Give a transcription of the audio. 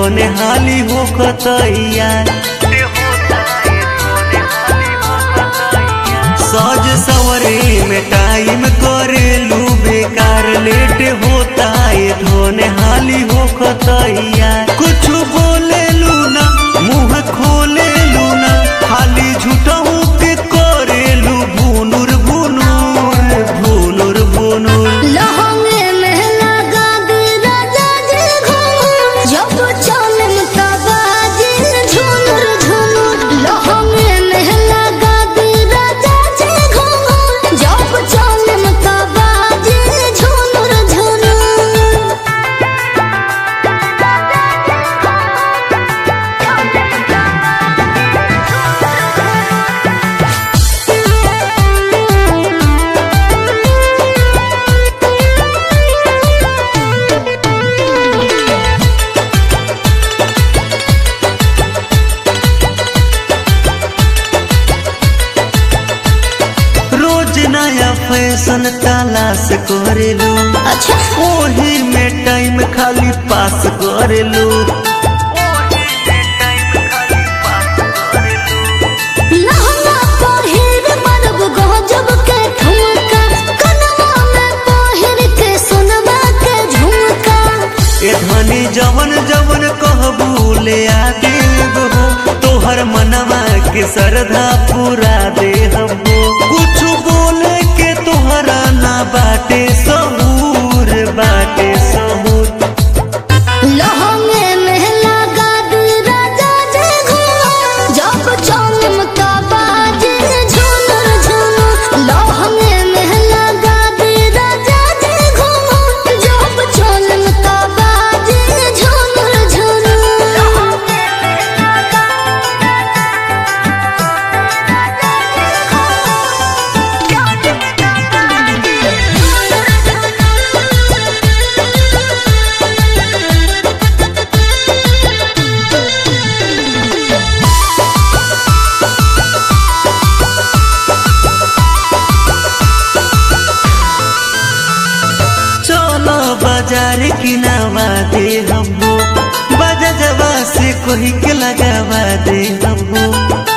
धोने हाली हो खतैया सज सवरे में टाइम करेलू बेकार लेट होता है धोने हाली हो खतैया कुछ बोले ना मुंह खोले ना हाली झूठहू के करेलू भुनुर भुनुर भुनुर भुनुर लहंगे में लगा दे राजा जी घूंघट जब चलन का बाजे झुनुर झुनुर लहंगे में लगा दे राजा जी घूंघट जब चलन का बाजे झुनुर झुनुर रोज नया फैशन तलाश करेलू अच्छा ओही में टाइम खाली पास करेलू लहंगा पहिर मरब गजब के ठुमका कनवा में पहिर के सोनवा के झुमका ए धनी जवन जवन कहबू ले आ देब हो तोहर मनवा के श्रद्धा पूरा दे हमो कुछ बोले के तोहरा ना बाटे सहूर बाटे सहूर लहंगे में लगा दे राजा जी घूंघट जब चमका बाजे झुनुर झुनुर लहंगे में लगा दे राजा जी घूंघट जब चमका बाजे झुनुर चलो बाजार किनावा दे हमो बाजा जवा से कोई के लगावा दे हमो